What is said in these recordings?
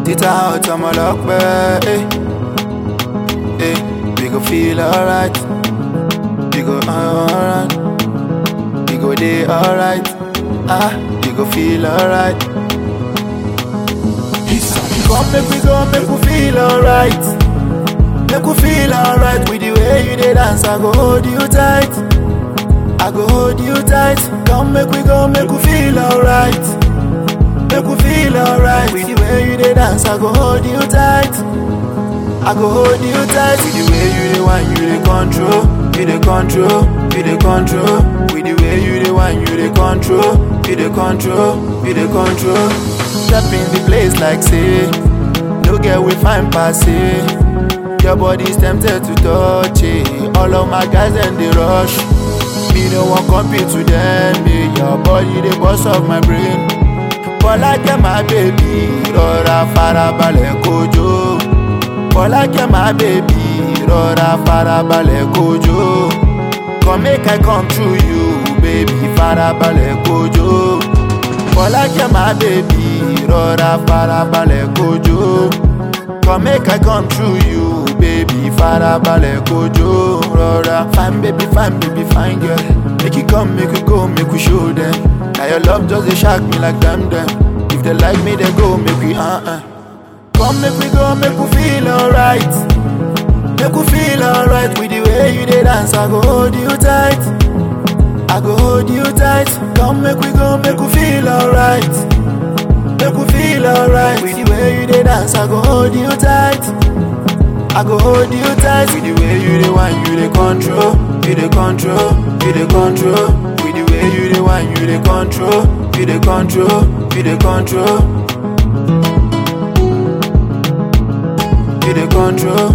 It's a hot summer lock, eh. Eh, we go feel alright. We go alright. We go day alright. Ah, we go feel alright. Come make we go, make we feel alright. Make we feel alright with the way you dey dance. I go hold you tight. I go hold you tight. Come make we go, make we feel alright. Make we feel alright with the way you dey dance. I go hold you tight. I go hold you tight with the way you dey whine, you dey control, you dey control, you dey control. With the way you dey whine, you dey control, you dey control, you dey control. Step in the place like say, no get we fine pass it. Your body's tempted to touch it. All of my guys and they rush. Me no one compete to them. Me your body they bust off my brain. Bọ́lákẹ́ my baby, rọra farabalẹ̀ kojo. Bọ́lákẹ́ my baby, rọra farabalẹ̀ kojo. Come make I come through you, baby, farabalẹ̀ kojo. Bọ́lákẹ́ my baby, rọra farabalẹ̀ kojo. Come make I come through you, baby, farabalẹ̀ kojo. Rọra fine baby, fine baby, fine girl. Make you come, make you go, make we show them. Now your love just dey shock me like them them. If they like me, they go, make we uh uh. Come make we go, make we feel alright. Make we feel alright with the way you dey dance. I go hold you tight. I go hold you tight. Come make we go, make we feel alright. Make we feel alright with the way you dey dance. I go hold you tight. I go hold you tight with the way you dey whine, you dey control, you dey control, you dey control. With the way you dey whine, you dey control, you dey control, you dey control. You dey control.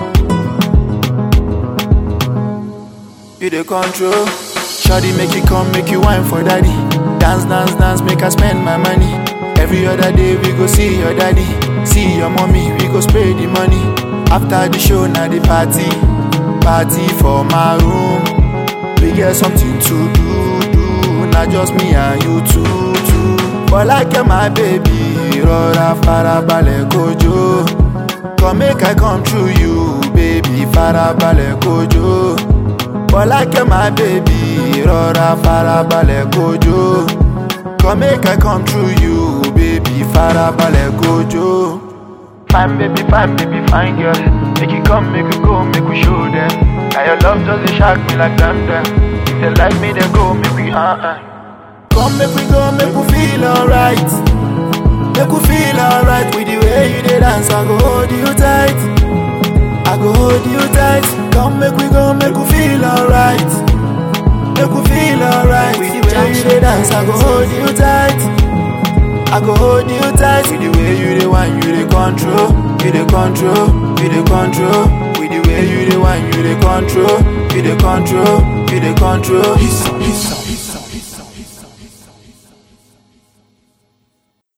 You dey control. Shawty make you come, make you wine for daddy. Dance, dance, dance, make I spend my money. Every other day we go see your daddy, see your mommy, we go spray the money. After the show, now the party, party for my room. We get something to do, do. Not just me and you too, too. Bọ́lákẹ́ my baby, rọra farabalẹ̀ kojo. Come make I come through you, baby, farabalẹ̀ kojo. Bọ́lákẹ́ my baby, rọra farabalẹ̀ kojo. Come make I come through you, baby, farabalẹ̀ kojo. Fine baby, fine baby, fine girl. Make you come, make you go, make we show them. Now your love just dey shock me like them them. If they like me, they go, make we uh uh. Come make we go, make we feel alright. Make we feel alright with the way you dey dance. I go hold you tight. I go hold you tight. Come make we go, make we feel alright. Make we feel alright with the way you dey dance. I go hold you tight. I go hold you tight with the way you dey whine, you dey control, you dey control, you dey control. With the way you dey whine, you dey control, you dey control, you dey control. Hissa, hissa,